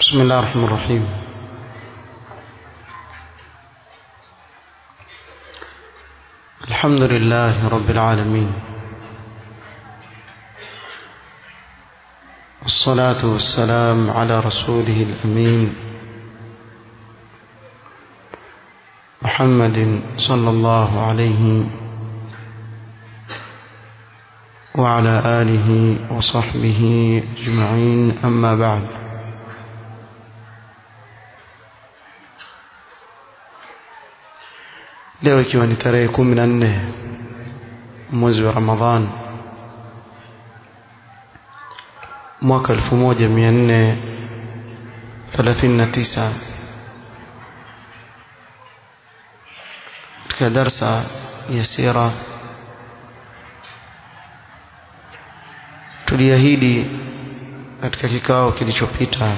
بسم الله الرحمن الرحيم الحمد لله رب العالمين والصلاة والسلام على رسوله الأمين محمد صلى الله عليه وعلى آله وصحبه أجمعين أما بعد leo ikiwa ni tarehe kumi na nne mwezi wa ramadhan mwaka elfu moja mia nne thelathini na tisa katika darsa ya sira tuliahidi katika kikao kilichopita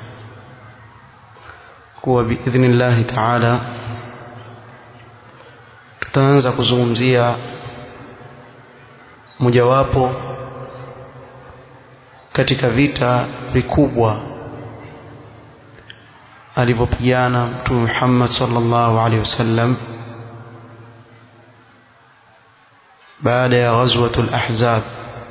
kuwa biidhnillahi taala tutaanza kuzungumzia mojawapo katika vita vikubwa alivyopigana mtume Muhammad sallallahu alaihi wasallam baada ya ghazwatul ahzab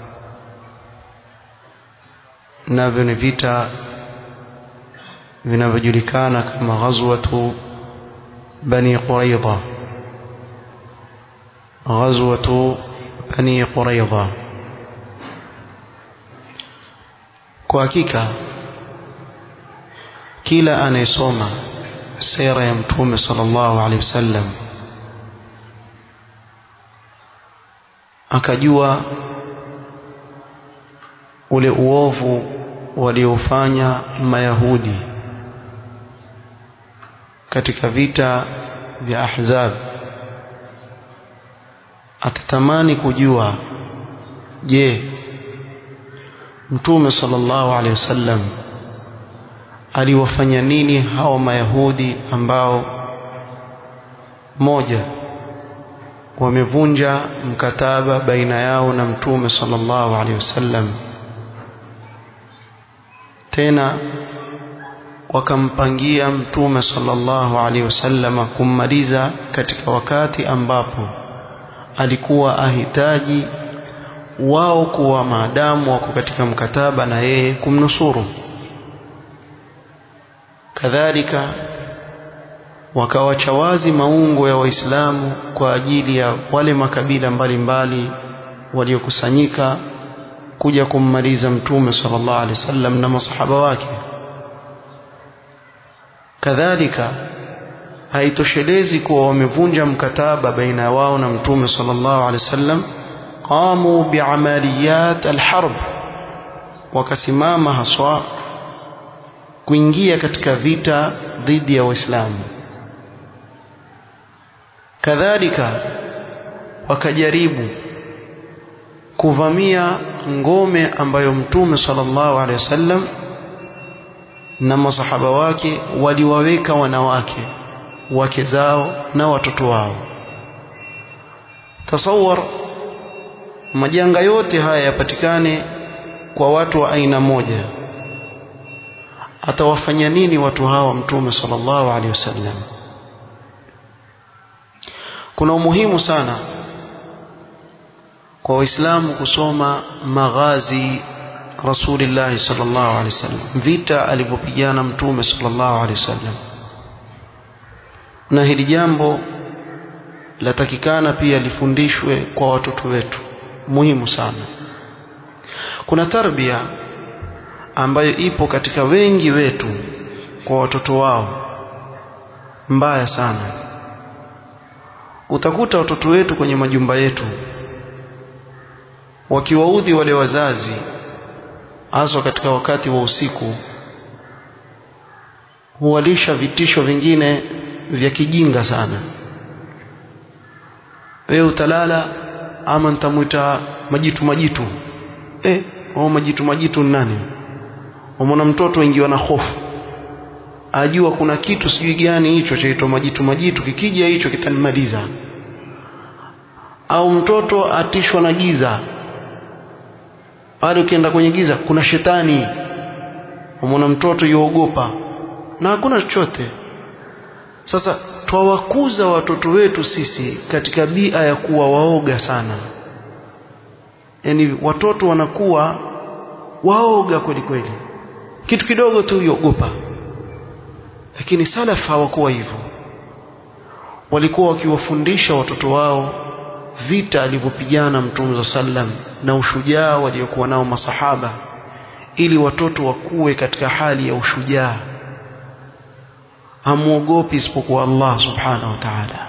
navyo ni vita vinavyojulikana kama ghazwatu bani quraidha غزوة بني قريظة kwa hakika kila anayesoma sera ya mtume sallallahu alaihi wasallam akajua ule uovu waliofanya mayahudi katika vita vya ahzab atatamani kujua je mtume sallallahu alaihi wasallam aliwafanya nini hao mayahudi ambao moja wamevunja mkataba baina yao na mtume sallallahu alaihi wasallam tena wakampangia mtume sallallahu alaihi wasallam kummaliza katika wakati ambapo alikuwa ahitaji wao kuwa maadamu wako katika mkataba na yeye kumnusuru kadhalika wakawacha wazi maungo ya waislamu kwa ajili ya wale makabila mbalimbali waliokusanyika kuja kummaliza mtume sallallahu alaihi wasallam na masahaba wake kadhalika haitoshelezi kuwa wamevunja mkataba baina ya wao na mtume sallallahu alaihi wasallam qamu biamaliyat alharb wakasimama haswa kuingia katika vita dhidi ya waislamu kadhalika wakajaribu kuvamia ngome ambayo mtume sallallahu alaihi wasallam na masahaba wake waliwaweka wanawake wake zao na watoto wao tasawar majanga yote haya yapatikane kwa watu wa aina moja atawafanya nini watu hawa mtume sallallahu alaihi wasallam kuna umuhimu sana kwa waislamu kusoma maghazi rasulillah sallallahu alaihi wasallam vita alivyopigana mtume sallallahu alaihi wasallam na hili jambo latakikana pia lifundishwe kwa watoto wetu muhimu sana kuna tarbia ambayo ipo katika wengi wetu kwa watoto wao mbaya sana utakuta watoto wetu kwenye majumba yetu wakiwaudhi wale wazazi haswa katika wakati wa usiku huwalisha vitisho vingine vya kijinga sana wewe utalala ama nitamwita majitu majitu eh au majitu majitu ni nani umona mtoto ingiwa na hofu ajua kuna kitu sijui gani hicho chaitwa majitu majitu kikija hicho kitanimaliza au mtoto atishwa na giza pale ukienda kwenye giza kuna shetani umwona mtoto yuogopa na hakuna chochote sasa twawakuza watoto wetu sisi katika bia ya kuwa waoga sana yaani watoto wanakuwa waoga kweli kweli kitu kidogo tu yogopa lakini salaf hawakuwa hivyo walikuwa wakiwafundisha watoto wao vita alivyopigana mtume za sallam na ushujaa waliokuwa nao masahaba ili watoto wakuwe katika hali ya ushujaa hamuogopi isipokuwa Allah subhanahu wa ta'ala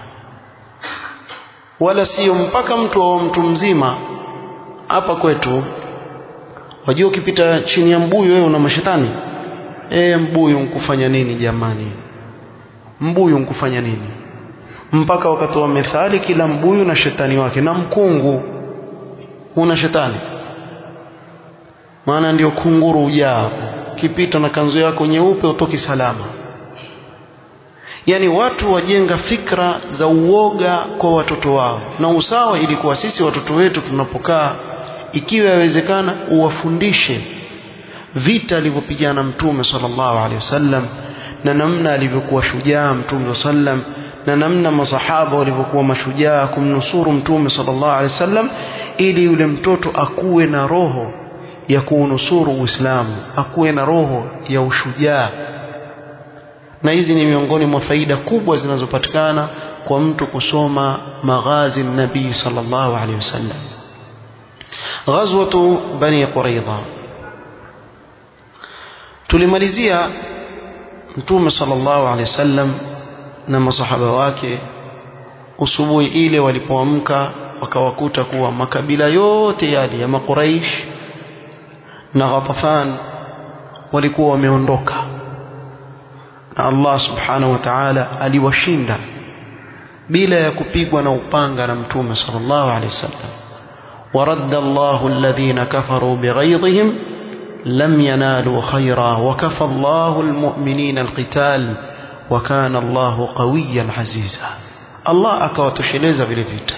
wala sio mpaka mtu wa mtu mzima hapa kwetu wajua ukipita chini ya mbuyu wewe una mashetani eh mbuyu nkufanya nini jamani mbuyu nkufanya nini mpaka wakatoa methali kila mbuyu na shetani wake na mkungu una shetani maana ndio kunguru ujaa kipita na kanzu yako nyeupe utoki salama yani watu wajenga fikra za uoga kwa watoto wao na usawa ilikuwa sisi watoto wetu tunapokaa ikiwa yawezekana uwafundishe vita alivyopigana mtume sallallahu alaihi wasallam na namna alivyokuwa shujaa mtume sallam na namna masahaba walivyokuwa mashujaa kumnusuru mtume sallallahu alaihi wasallam ili yule mtoto akuwe na roho ya kuunusuru Uislamu akuwe na roho ya ushujaa na hizi ni miongoni mwa faida kubwa zinazopatikana kwa mtu kusoma maghazi nabii sallallahu alaihi wasallam ghazwatu bani quraidha tulimalizia mtume sallallahu alaihi wasallam na masahaba wake usubuhi ile walipoamka wakawakuta kuwa makabila yote yale ya makuraish na Ghatafan walikuwa wameondoka na Allah subhanahu wa ta'ala aliwashinda bila ya kupigwa na upanga na mtume sallallahu alaihi wasallam ورد الله الذين كفروا بغيظهم لم ينالوا خيرا وكفى الله المؤمنين القتال وكان الله قويا عزيزا الله akawatosheleza vile vita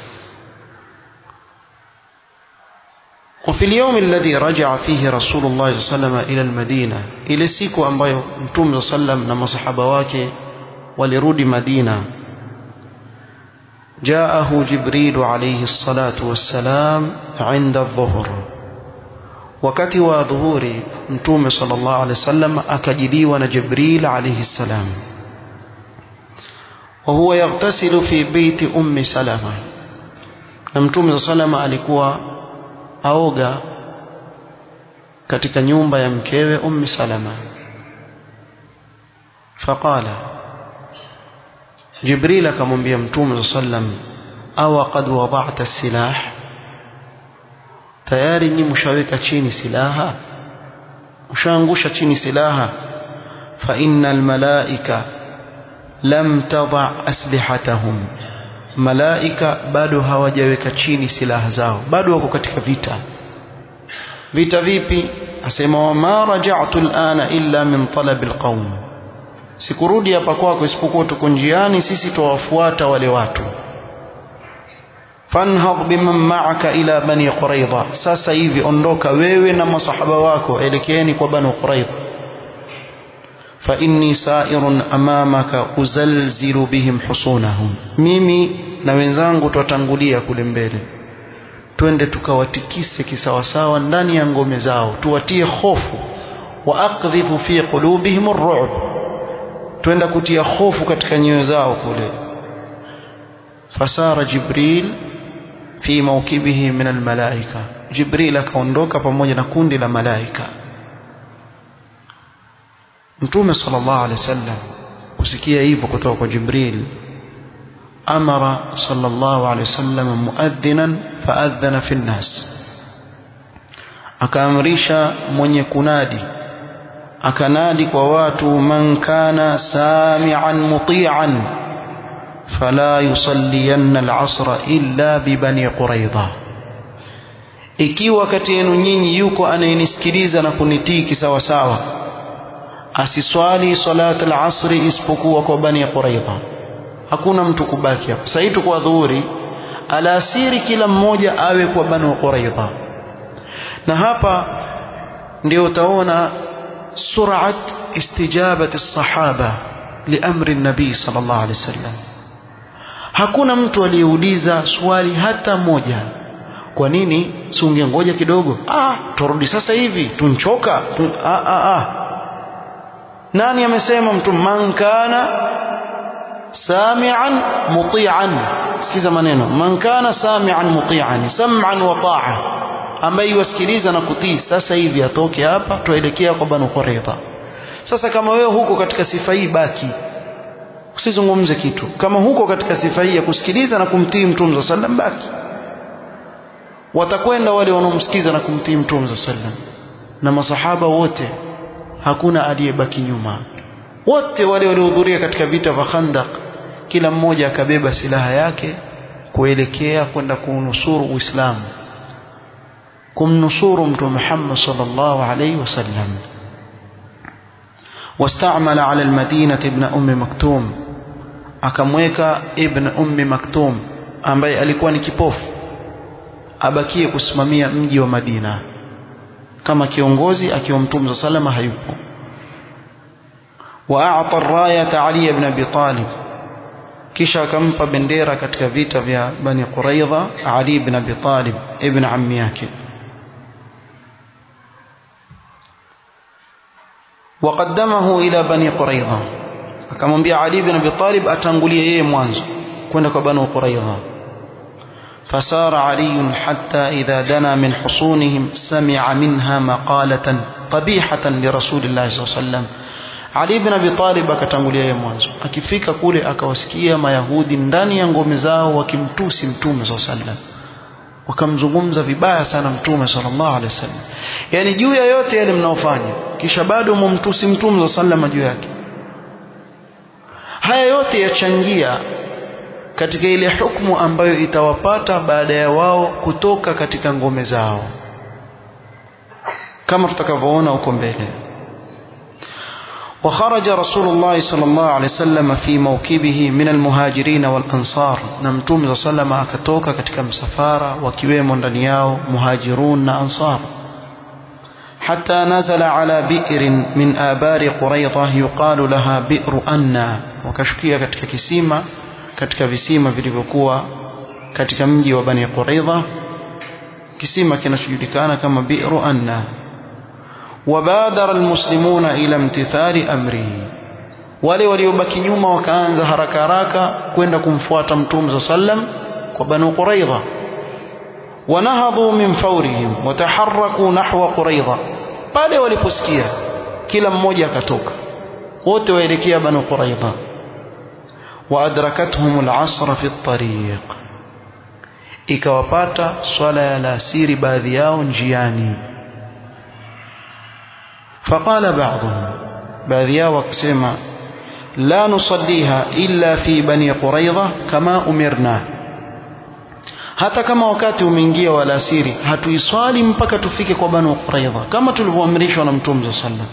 وفي اليوم الذي رجع فيه رسول الله صلى الله عليه وسلم إلى المدينة إلى siku ambayo mtume صلى الله عليه وسلم na masahaba wake walirudi Madina جاءه جبريل عليه الصلاة والسلام عند الظهر wakati wa dhuhuri mtume sallallahu alaihi wasallam akajiliwa na Jibril alayhi salam wa huwa yaghtasilu fi baiti ummi salama na mtume sallallahu alikuwa aoga katika nyumba ya mkewe ummi salama faqala Jibril akamwambia mtume sallam awa qad wada'ta as-silah tayari nyi mshaweka chini silaha mshaangusha chini silaha fa innal malaika lam tadha aslihatahum malaika bado hawajaweka chini silaha zao bado wako katika vita vita vipi asema wama raja'tu al'ana illa min talab alqawm sikurudi hapa kwako isipokuwa tuko njiani sisi tuwafuata wale watu fanhad biman ma'aka ila bani quraidha sasa hivi ondoka wewe na masahaba wako elekeeni kwa bani quraidha fa inni sa'irun amamaka uzalzilu bihim husunahum mimi na wenzangu twatangulia kule mbele twende tukawatikise kisawasawa ndani ya ngome zao tuwatie hofu wa aqdhifu fi qulubihim ar-ru'b twenda kutia hofu katika nyoyo zao kule fasara jibril fi mawkibihi min almalaika jibril akaondoka pamoja na kundi la malaika mtume sallallahu alaihi wasallam kusikia hivyo kutoka kwa jibril amara sallallahu alaihi wasallam muadhinan faadhana fi nnas akaamrisha mwenye kunadi akanadi kwa watu man kana sami'an muti'an fala yusalliyanna al-'asra illa bi bani quraidha ikiwa kati yenu nyinyi yuko anayenisikiliza na kunitii kisawa sawa asiswali salat al-'asri isipokuwa kwa bani quraidha hakuna mtu kubaki hapa sasa hitu kwa dhuhuri alasiri kila mmoja awe kwa bani quraidha na hapa ndio utaona سرعة استجابة الصحابة لأمر النبي صلى الله عليه وسلم hakuna mtu aliyeuliza swali hata moja kwa nini si ungengoja kidogo ah turudi sasa hivi tunchoka tun... ah, ah, ah. nani amesema mtu man kana samian mutian sikiza maneno man kana samian mutian sam'an wa ta'a ambaye yusikiliza na kutii sasa hivi atoke hapa tuelekea kwa banu quraidha sasa kama wewe huko katika sifa hii baki usizungumze kitu kama huko katika sifa hii ya kusikiliza na kumtii mtume sallam baki watakwenda wale wanaomsikiza na kumtii mtume sallam na masahaba wote hakuna aliyebaki nyuma wote wale waliohudhuria katika vita vya Khandaq kila mmoja akabeba silaha yake kuelekea kwenda kuunusuru Uislamu kumnusuru mtume Muhammad sallallahu alaihi wasallam واستعمل على المدينة ابن أم مكتوم akamweka ibn ummi maktum ambaye alikuwa ni kipofu abakie kusimamia mji wa Madina kama kiongozi akiwa mtume salama hayupo واعطى الرايه علي بن ابي طالب kisha akampa bendera katika vita vya bani quraidha ali ibn abi talib ibn ammi yake وقدمه الى بني قريظه akamwambia ali ibn abi talib atangulie yeye mwanzo kwenda kwa bani quraidha فسار علي حتى إذا دنا من حصونهم سمع منها مقالة قبيحة لرسول الله صلى الله عليه وسلم Ali ibn Abi Talib akatangulia yeye mwanzo. Akifika kule akawasikia Mayahudi ndani ya ngome zao wakimtusi Mtume SAW sallam. Wakamzungumza vibaya sana Mtume sallallahu alaihi wasallam. Yaani juu ya yote yale mnaofanya kisha bado mumtusi Mtume sallallahu juu yake. Haya yote yachangia katika ile hukumu ambayo itawapata baada ya wao kutoka katika ngome zao. Kama tutakavyoona huko mbele. وخرج رسول الله صلى الله عليه وسلم في موكبه من المهاجرين والأنصار نمتوم صلى الله عليه وسلم akatoka katika msafara wakiwemo ndani yao muhajirun na ansar حتى نزل على بئر من آبار قريضة يقال لها بئر أنا wakashukia katika kisima katika visima vilivyokuwa katika mji wa Bani Quraidha kisima kinachojulikana kama bi'ru anna وبادر المسلمون إلى امتثال أمره wale waliobaki nyuma wakaanza haraka haraka kwenda kumfuata mtume sa sallam kwa banu quraidha wanahadhu min fawrihim wataharraku nahwa quraidha pale waliposikia kila mmoja akatoka wote waelekea banu quraidha waadrakathum alasra fi at-tariq ikawapata swala ya alasiri baadhi yao njiani فقال بعضهم باذيا وكسما لا نصليها إلا في بني قريظة كما أمرنا hata kama wakati umeingia wa alasiri hatuiswali mpaka tufike kwa banu quraidha kama tulivyoamrishwa na mtume sallam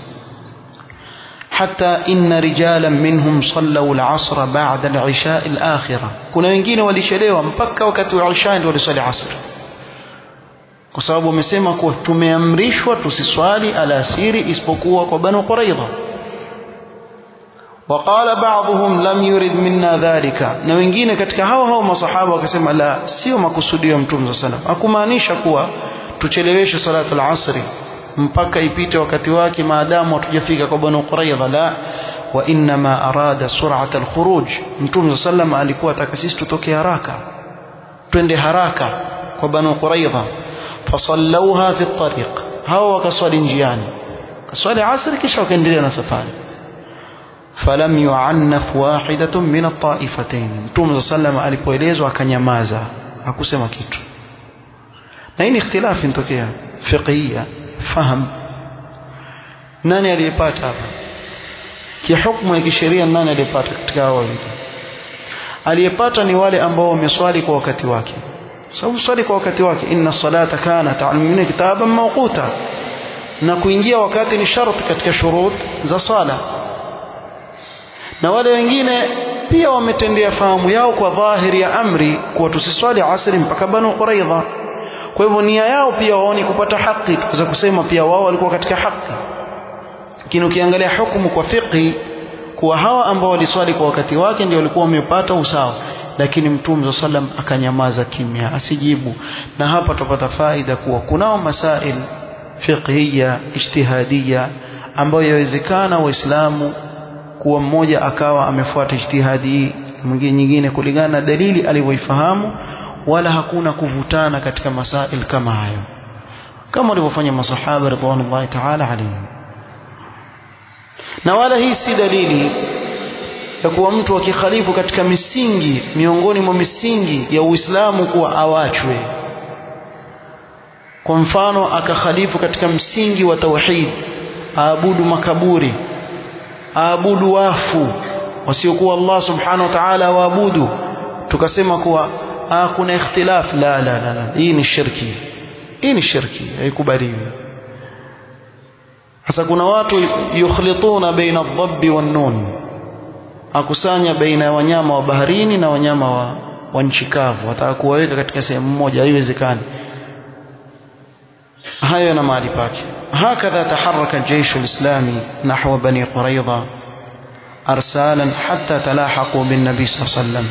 hata inna rijalan minhum sallau al-asr ba'da al-isha al-akhirah kuna wengine walichelewa mpaka wakati wa isha ndio waliswali asr kwa sababu wamesema kuwa tumeamrishwa tusiswali alasiri isipokuwa kwa banu quraidha وقال بعضهم لم يرد منا ذلك na wengine katika hao hao masahaba wakasema la sio makusudio ya mtume sallam hakumaanisha kuwa tucheleweshe salatu al-asri mpaka ipite wakati wake maadamu hatujafika kwa banu quraidha la wa inma arada sur'at al-khuruj mtume sallam alikuwa ataka sisi tutoke haraka twende haraka kwa banu quraidha fasallauha fi at-tariq hao wakaswali njiani swali asri kisha wakaendelea na safari falam yu'annaf wahidatun min at-ta'ifatayn mtume sallam alipoelezwa akanyamaza hakusema kitu na hii ni ikhtilafi inatokea fiqhiyya faham nani aliyepata hapa kihukumu ya kisheria nani aliyepata katika hao wawili aliyepata ni wale ambao wameswali kwa wakati wake sababu swali kwa wakati wake inna salata kanat al kitaban mawquta na kuingia wakati ni sharti katika shurut za sala na wale wengine pia wametendea fahamu yao kwa dhahiri ya amri kuwa tusiswali asri mpaka banu quraidha kwa hivyo nia yao pia waoni kupata haki tuweza kusema pia wao walikuwa katika haki lakini ukiangalia hukumu kwa fiqhi kuwa hawa ambao waliswali kwa wakati wake ndio walikuwa wamepata usawa lakini mtume sallam akanyamaza kimya asijibu na hapa tupata faida kuwa kunao masail fiqhiyya ijtihadiyya ambayo yawezekana waislamu kuwa mmoja akawa amefuata ijtihadi mwingine nyingine kulingana na dalili alivyoifahamu wala hakuna kuvutana katika masail kama hayo kama walivyofanya masahaba ridwanullahi ta'ala alayhim na wala hii si dalili ya kuwa mtu akikhalifu katika misingi miongoni mwa misingi ya Uislamu kuwa awachwe kwa mfano akakhalifu katika msingi wa tauhid aabudu makaburi aabudu wafu wasiokuwa Allah subhanahu wa ta'ala waabudu tukasema kuwa ah, kuna ikhtilaf la la la, la. hii ni shirki hii ni shirki haikubaliwi sasa kuna watu yukhlituna baina adh-dhabbi wan-nun akusanya baina ya wanyama wa baharini na wanyama wa, wa nchi kavu wataka kuwaweka katika sehemu moja haiwezekani hayo yana mahali pake هكذا تحرك الجيش الإسلامي نحو بني قريظة أرسالا حتى تلاحقوا بالنبي صلى الله عليه وسلم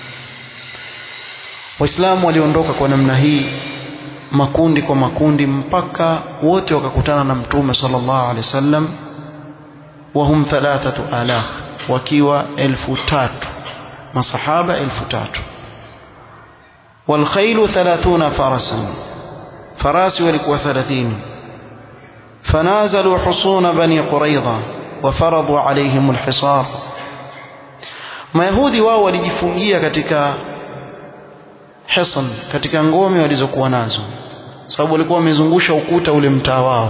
waislamu waliondoka kwa namna hii makundi kwa makundi mpaka wote wakakutana na mtume sallallahu alaihi wasallam wahum thalathatu alaf wakiwa elfu tatu masahaba elfu tatu walkhailu thalathuna farasan farasi walikuwa thalathini فنازلوا حصون بني قريظة وفرضوا عليهم الحصار mayahudi wao walijifungia katika hisan katika ngome walizokuwa nazo sababu walikuwa wamezungusha ukuta ule mtaa wao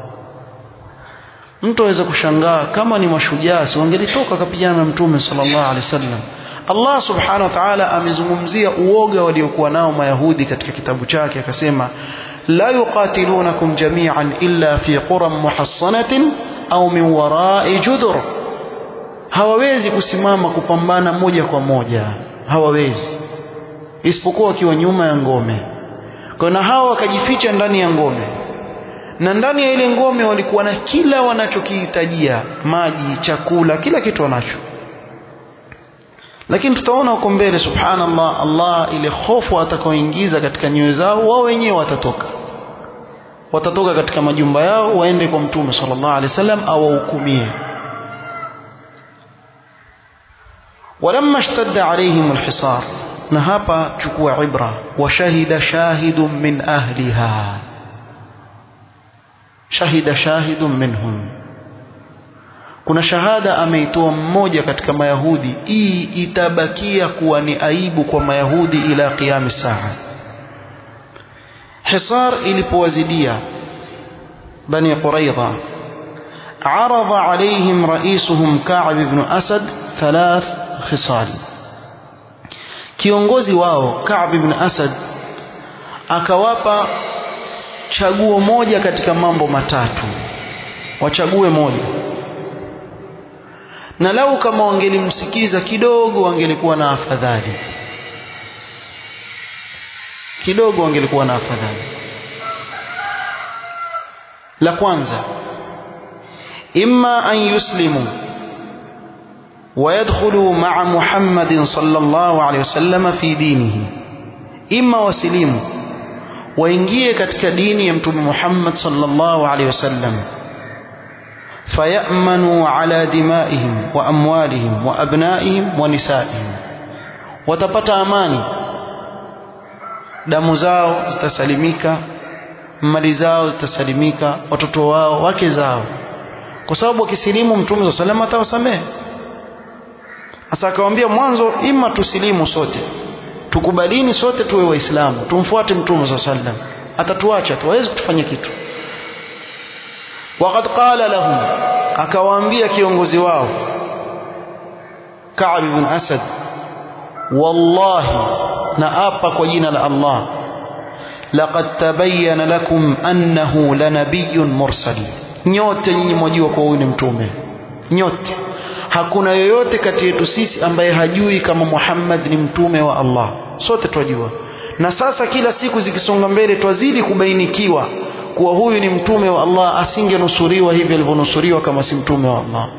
mtu aweza kushangaa kama ni mashujaa si wangelitoka akapigana na mtume sallallahu alaihi wasallam Allah subhanahu wa ta'ala amezungumzia uoga waliokuwa nao mayahudi katika kitabu chake akasema la yuqatilunakum jami'an illa fi quran muhassanatin au min wara'i judur hawawezi kusimama kupambana moja kwa moja hawawezi isipokuwa wakiwa nyuma ya ngome kwa na hao wakajificha ndani ya ngome na ndani ya ile ngome walikuwa na kila wanachokihitajia maji chakula kila kitu wanacho lakini tutaona huko mbele subhanallah Allah ile hofu atakaoingiza katika nyoyo zao wao wenyewe watatoka watatoka katika majumba yao waende kwa mtume sallallahu alaihi wasallam awahukumie ولما اشتد عليهم الحصار na hapa chukua ibra washahida shahidun min ahliha shahida shahidun minhum kuna shahada ameitoa mmoja katika mayahudi hii itabakia kuwa ni aibu kwa mayahudi ila qiyam saa hisar ilipowazidia bani quraidha عرض عليهم رئيسهم كعب بن أسد ثلاث خصال kiongozi wao Ka'b ibn Asad akawapa chaguo moja katika mambo matatu wachague moja na lau kama wangelimsikiza kidogo wangelikuwa na afadhali kidogo wangelikuwa na afadhali la kwanza imma an yuslimu ويدخلوا مع محمد صلى الله عليه وسلم في دينه إما وسليم وإنجيه katika dini ya mtume Muhammad sallallahu alaihi wasallam فيأمنوا على دمائهم وأموالهم وأبنائهم ونسائهم watapata amani damu zao zitasalimika mali zao zitasalimika watoto wao wake zao kwa sababu wakisilimu mtume sallallahu alaihi wasallam atawasamehe Sasa akamwambia mwanzo, ima tusilimu sote, tukubalini sote tuwe Waislamu, tumfuate Mtume saa sallam, atatuacha tu, hawezi kutufanya kitu. Waqad qala lahum, akawaambia kiongozi wao Ka'b ibn Asad, wallahi, na apa kwa jina la Allah, laqad tabayyana lakum annahu lanabiyyun mursal, nyote nyinyi mwajua kwa huyu ni mtume, nyote hakuna yoyote kati yetu sisi ambaye hajui kama Muhammad ni mtume wa Allah sote twajua na sasa kila siku zikisonga mbele twazidi kubainikiwa kuwa huyu ni mtume wa Allah asingenusuriwa hivi alivyonusuriwa kama si mtume wa Allah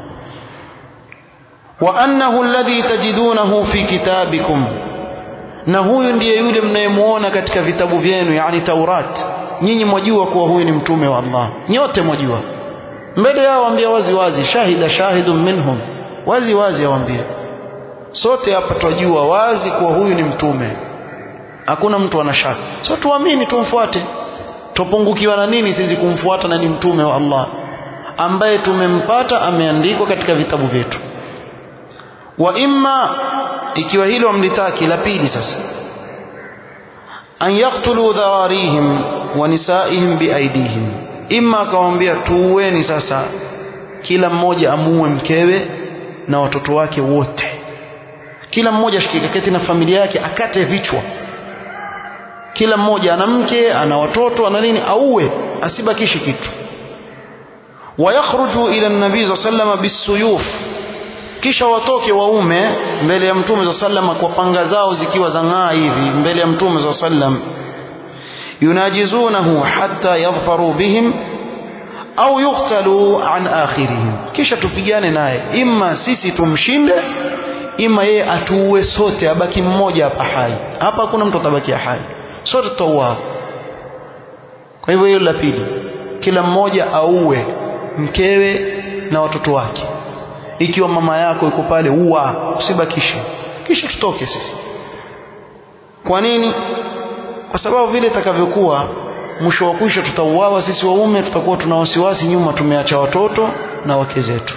wa annahu alladhi tajidunahu fi kitabikum na huyu ndiye yule mnayemuona katika vitabu vyenu yani Taurat nyinyi mwajua kuwa huyu ni mtume wa Allah nyote mwajua mbele yao waambia wazi wazi shahida shahidun minhum wazi wazi awaambia sote hapa twajua wazi kuwa huyu ni mtume hakuna mtu ana shaka so tuamini tumfuate tupungukiwa na nini sisi kumfuata na ni mtume wa Allah ambaye tumempata ameandikwa katika vitabu vyetu wa imma ikiwa hilo amlitaki la pili sasa an yaktulu dhawarihim wa nisaihim biaidihim imma akamwambia tuueni sasa kila mmoja amuue mkewe na watoto wake wote kila mmoja ashikikaketi na familia yake akate vichwa kila mmoja ana mke ana watoto ana nini auwe asibakishe kitu wayakhruju ila nabii saa salama bisuyuf kisha watoke waume mbele ya mtume saa salama kwa panga zao zikiwa zang'aa hivi mbele ya mtume saa sallam yunajizunahu hatta yadhfaru bihim au yuqtalu an akhirihim kisha tupigane naye imma sisi tumshinde ima yeye atuue sote abaki mmoja hapa hai hapa hakuna mtu atabakia hai sote tutauawa kwa hivyo hilo la pili kila mmoja auwe mkewe na watoto wake ikiwa mama yako yuko pale ua usibakishe kisha tutoke sisi kwa nini kwa sababu vile itakavyokuwa mwisho wa kwisha tutauawa sisi waume tutakuwa tuna wasiwasi nyuma tumeacha watoto na wake zetu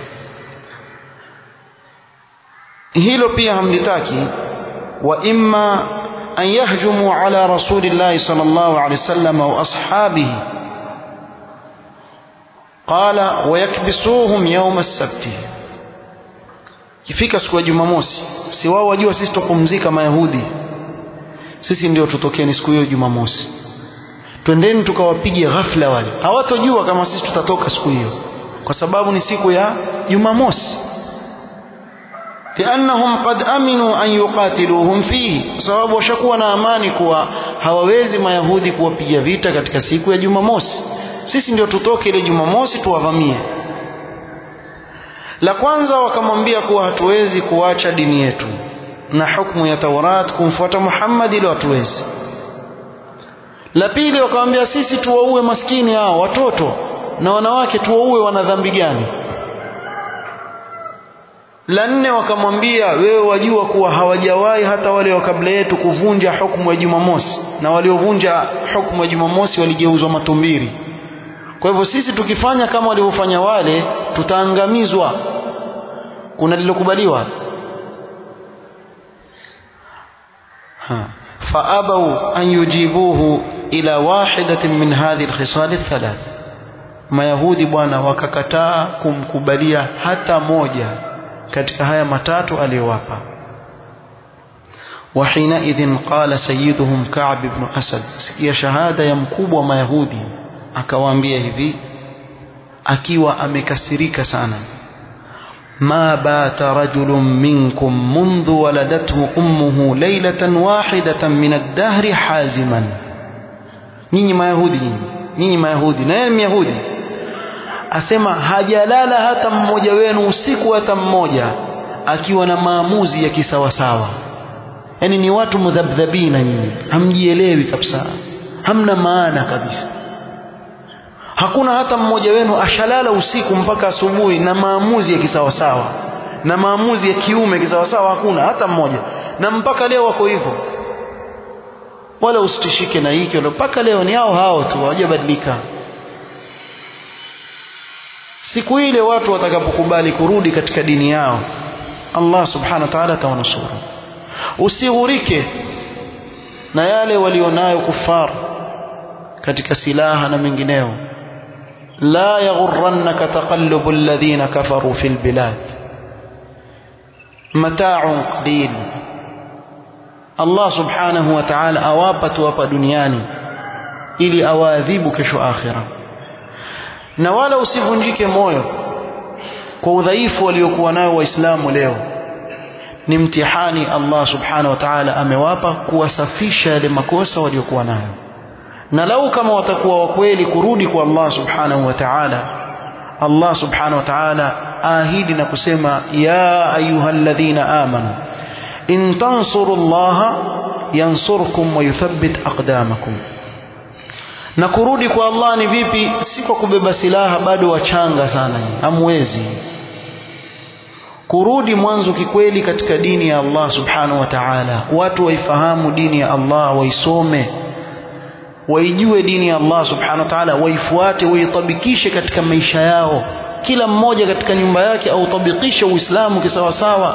hilo pia hamlitaki wa imma an yahjumu ala rasulillahi sallallahu alaihi wasallam wa ashabihi qala wayakbisuhum yawm as-sabt kifika siku ya jumamosi si wao wajua sisi tupumzika mayahudi sisi ndio tutokeni siku hiyo jumamosi twendeni tukawapige ghafla wale hawatojua kama sisi tutatoka siku hiyo kwa sababu ni siku ya jumamosi liannahum qad aminu an yuqatiluhum fihi sababu washakuwa na amani kuwa hawawezi mayahudi kuwapiga vita katika siku ya jumamosi sisi ndio tutoke ile jumamosi tuwavamie la kwanza wakamwambia kuwa hatuwezi kuacha dini yetu na hukumu ya Taurat kumfuata Muhammad ili hatuwezi la pili wakamwambia sisi tuwaue maskini hao watoto na wanawake tuwaue wana dhambi gani la nne wakamwambia wewe wajua kuwa hawajawahi hata wale wa kabla yetu kuvunja hukumu ya Jumamosi na waliovunja hukumu ya Jumamosi waligeuzwa matumbiri kwa hivyo sisi tukifanya kama walivyofanya wale tutaangamizwa kuna lilokubaliwa فأبوا أن يجيبوه إلى واحدة من هذه الخصال الثلاث mayahudi bwana wakakataa kumkubalia hata moja katika haya matatu aliyowapa وحينئذ قال سيدهم كعب بن أسد sikia shahada ya mkubwa wa mayahudi akawaambia hivi akiwa amekasirika sana ما بات رجل منكم منذ ولدته أمه ليلة واحدة من الدهر حازما nyinyi mayahudi nyinyi nyinyi mayahudi na yeye ni myahudi asema hajalala hata mmoja wenu usiku hata mmoja akiwa na maamuzi ya kisawasawa yaani ni watu mudhabdhabina nyinyi hamjielewi kabisa hamna maana kabisa hakuna hata mmoja wenu ashalala usiku mpaka asubuhi na maamuzi ya kisawasawa na maamuzi ya kiume kisawasawa hakuna hata mmoja na mpaka leo wako hivyo wala usitishike na hiki wala mpaka leo ni hao hao tu hawajabadilika siku ile watu watakapokubali kurudi katika dini yao Allah subhanahu wa ta'ala atawanusuru usighurike na yale walionayo kufar katika silaha na mengineo la yaghurrannaka taqallubu alladhina kafaru fil bilad mata'un qalil Allah subhanahu wa ta'ala awapa tu hapa duniani ili awaadhibu kesho akhira na wala usivunjike moyo kwa udhaifu waliokuwa nayo waislamu leo ni mtihani Allah subhanahu wa ta'ala amewapa kuwasafisha yale makosa waliokuwa nayo na lau kama watakuwa wakweli kurudi kwa Allah subhanahu wa ta'ala Allah subhanahu wa ta'ala ahidi na kusema ya ayyuhalladhina amanu in tansurullaha yansurkum wa yuthabbit aqdamakum na kurudi kwa Allah ni vipi si kwa kubeba silaha bado wachanga sana hamwezi kurudi mwanzo kikweli katika dini ya Allah subhanahu wa ta'ala watu waifahamu dini ya Allah waisome waijue dini ya Allah subhanahu wa ta'ala waifuate waitabikishe katika maisha yao kila mmoja katika nyumba yake autabikishe uislamu kisawasawa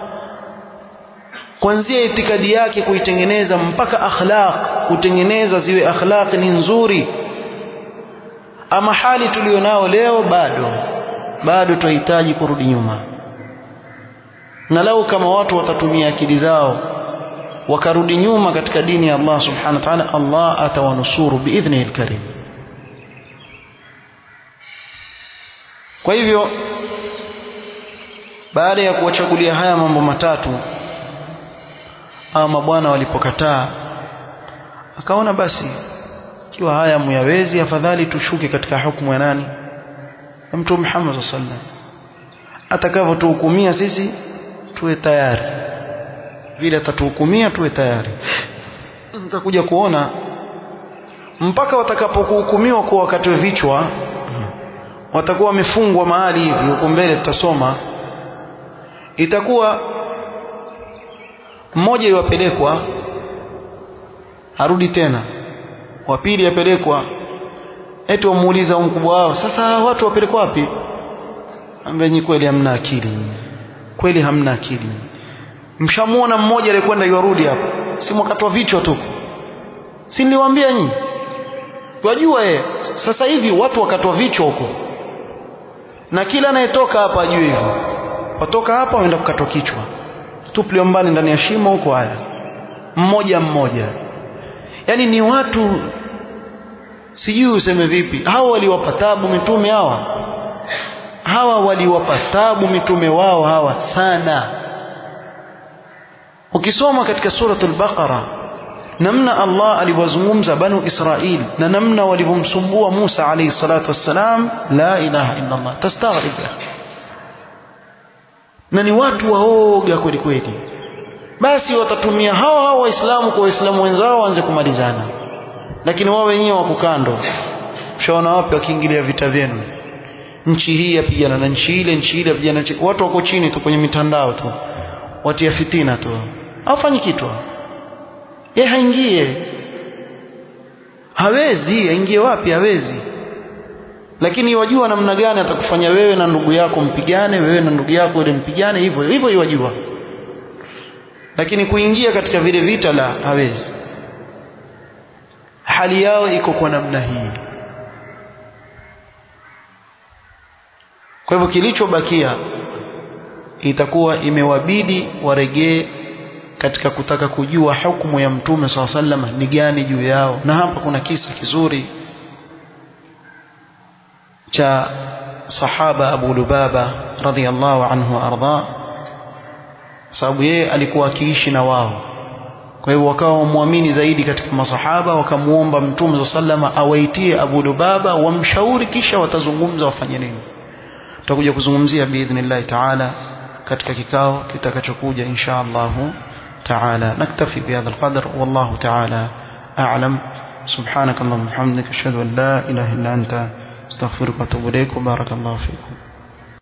kuanzia itikadi yake kuitengeneza mpaka akhlaq kutengeneza ziwe akhlaq ni nzuri ama hali tulionao leo bado bado tunahitaji kurudi nyuma na lau kama watu watatumia akili zao wakarudi nyuma katika dini ya Allah subhanahu wa ta'ala Allah atawanusuru biidhnihi alkarim kwa hivyo baada ya kuwachagulia haya mambo matatu ama mabwana walipokataa akaona basi ikiwa haya muyawezi afadhali tushuke katika hukumu ya nani ya mtume Muhammad sallallahu alaihi wasallam atakavyotuhukumia sisi tuwe tayari vile atatuhukumia tuwe tayari mtakuja kuona mpaka watakapokuhukumiwa kwa wakati wa vichwa watakuwa wamefungwa mahali hivi huko mbele tutasoma itakuwa mmoja iwapelekwa arudi tena wa pili apelekwa eti wamuuliza mkubwa wao sasa watu wapelekwa wapi ambaye kweli hamna akili kweli hamna akili mshamuona mmoja aliyekwenda yarudi hapo si mwakatoa vichwa tu si niliwaambia nyinyi wajua yeye sasa hivi watu wakatoa vichwa huko na kila anayetoka hapa ajue hivyo watoka hapa waenda kukatwa kichwa tuplio mbali ndani ya shimo huko haya mmoja mmoja yani ni watu sijui useme vipi hawa waliwapa tabu mitume hawa hawa waliwapa tabu mitume wao hawa sana ukisoma katika suratul baqara namna Allah alivyozungumza banu Israil na namna walivyomsumbua Musa alayhi salatu wassalam la ilaha illa Allah tastaghrib na ni watu waoga kweli kweli basi watatumia hao hao waislamu kwa waislamu wenzao waanze kumalizana lakini wao wenyewe wako kando mshaona wapi wakiingilia vita vyenu nchi hii yapigana na nchi ile nchi ile yapigana nchi watu wako chini tu kwenye mitandao tu watia fitina tu hawafanyi kitu yeye haingie hawezi aingie wapi hawezi lakini wajua namna gani atakufanya wewe na ndugu yako mpigane wewe na ndugu yako ile mpigane hivyo hivyo yajua lakini kuingia katika vile vita la hawezi hali yao iko kwa namna hii kwa hivyo kilichobakia itakuwa imewabidi waregee katika kutaka kujua hukumu ya mtume saa sallam ni gani juu yao na hapa kuna kisa kizuri cha sahaba Abu Lubaba radhiallahu anhu arda sababu yeye alikuwa akiishi na wao kwa hivyo wakawa wamwamini zaidi katika masahaba wakamuomba mtume saa sallama awaitie Abu Lubaba wamshauri kisha watazungumza wafanye nini tutakuja kuzungumzia biidhnillahi taala katika kikao kitakachokuja insha Allahu تعالى نكتفي بهذا القدر والله تعالى أعلم سبحانك اللهم وبحمدك أشهد أن لا إله إلا أنت استغفرك وأتوب إليك وبارك الله فيكم